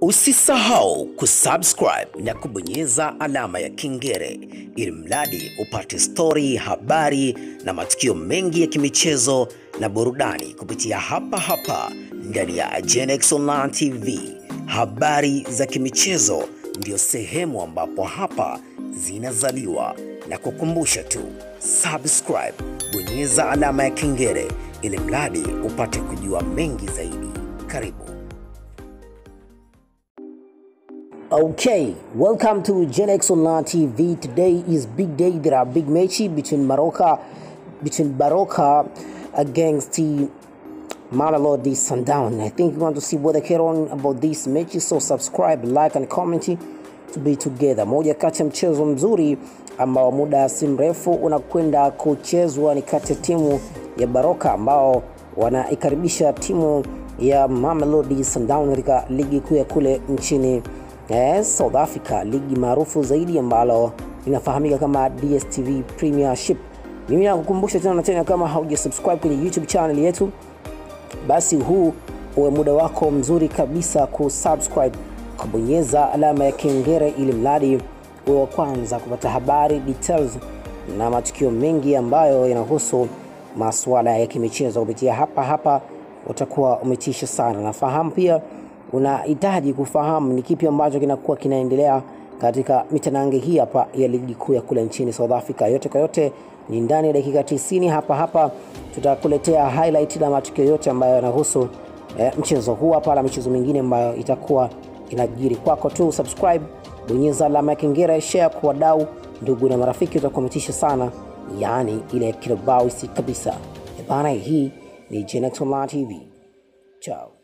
Usisahau kusubscribe na kubonyeza alama ya kengele ili mradi upate stori, habari na matukio mengi ya kimichezo na burudani kupitia hapa hapa ndani ya Genex Online TV. Habari za kimichezo ndio sehemu ambapo hapa zinazaliwa, na kukumbusha tu subscribe, bonyeza alama ya kengele ili mradi upate kujua mengi zaidi. Karibu. Okay, welcome to Genex Online TV. Today is big day. There are big matches between Maroka, between Baroka against the Mamelodi Sundown. I think you want to see what they care on about these matches, so subscribe, like and comment to be together. Moja kati ya mchezo mzuri ambao muda si mrefu unakwenda kuchezwa ni kati ya timu ya Baroka ambao wanaikaribisha timu ya Mamelodi Sundown katika ligi kuu ya kule nchini eh, South Africa, ligi maarufu zaidi ambalo linafahamika kama DStv Premiership. Mimi nakukumbusha tena na tena, kama haujasubscribe kwenye YouTube channel yetu, basi huu uwe muda wako mzuri kabisa kusubscribe, kubonyeza alama ya kengele ili mradi uwe wa kwanza kupata habari details na matukio mengi ambayo yanahusu masuala ya kimichezo kupitia hapa hapa, utakuwa umetisha sana. Nafahamu pia unahitaji kufahamu ni kipi ambacho kinakuwa kinaendelea katika mitanange hii hapa ya ligi kuu ya kule nchini South Africa. Yote kwa yote ni ndani ya dakika 90 hapa hapa tutakuletea highlight na matukio yote ambayo yanahusu eh, mchezo huu hapa na michezo mingine ambayo itakuwa inajiri kwako tu. Subscribe, bonyeza alama ya kengele, share kwa wadau, ndugu na marafiki, utakuwa umetisha sana, yaani ile kilobausi kabisa. Eh, Bana, hii ni Genex Online TV. Ciao.